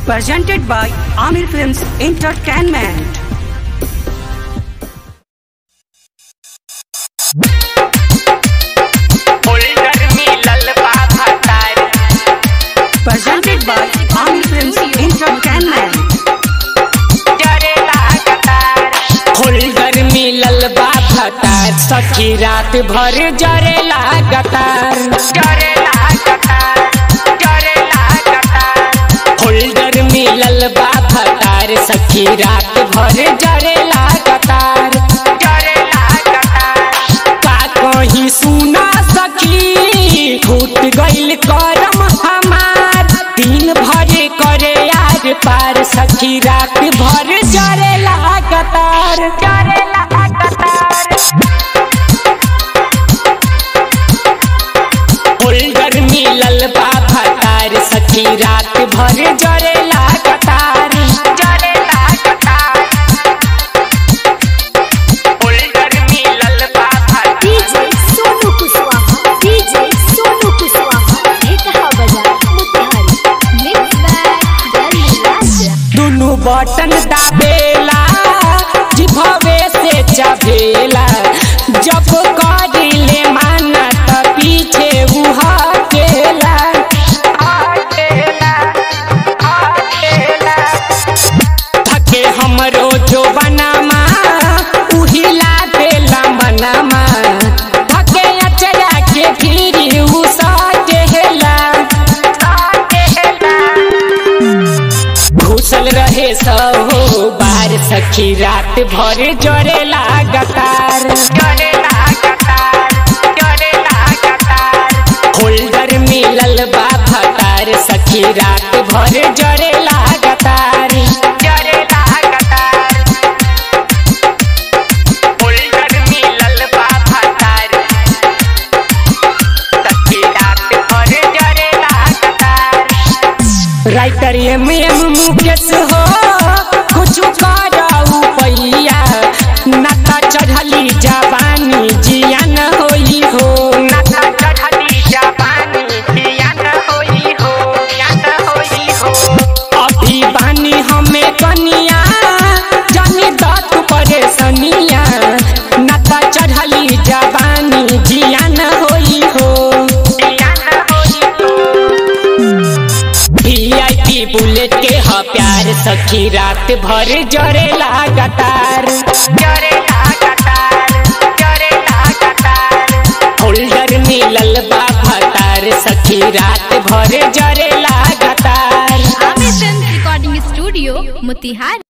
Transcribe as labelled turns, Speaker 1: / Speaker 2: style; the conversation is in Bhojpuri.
Speaker 1: presented by Amir Films Entertainment.
Speaker 2: Holder मिलल बा भतार
Speaker 1: Presented by Amir Films Entertainment.
Speaker 2: जरे लागतार होल्डर मिलल बा भतार सखी रात भर जरे लागतार जरे लागतार जरे लागतार होल्डर मिलल बा भतार सखी रात भर जरे लागतार जरे लागतार का कहीं सुना सकी फूट गइल करम हमार दिन भर करे यार पार सखी रात भर जरे लागतार जरे लागतार होल्डर मिलल बा भतार सखी रात भर जरे लागतार जरे लागतार होल्डर मिलल बा भतार
Speaker 3: डीजे सोनू कुशवाहा डीजे सोनू कुशवाहा ये कहा बजा मुतिहारी मिक्स बैग दिल्ली राजा
Speaker 2: दुनु बटन दाबेला जिभवे से चबेला जब करिले माना त पीछे उहा केला थके हमरो जो बनामा उहिला देला मनामा थके अचरा के फिरी उ सटेला घुसल रहे सहो बार सखी रात भर जरे लागतार जरे लागतार जरे लागतार होल्डर मिलल बा भतार सखी रात भर जरे लागतार जरे लागतार होल्डर मिलल बा भतार सखी रात भर जरे लागतार राइटर एम एम मुकेश हो कुछ कराऊ पैया नता चढ़ली जवानी जियान होई हो नता चढ़ली जवानी जियान होई हो जियान होई हो अभी बानी हमें कनिया जानी दत परेशानिया नता चढ़ली जवानी जियान होई हो जियान होई हो वीआईपी बुलेट के ह प्यार सखी रात भर जरे लागतार जरे लागतार जरे लागतार होल्डर मिलल बा भतार सखी रात भर जरे लागतार
Speaker 3: आमिर फिल्म रिकॉर्डिंग स्टूडियो मुतिहारी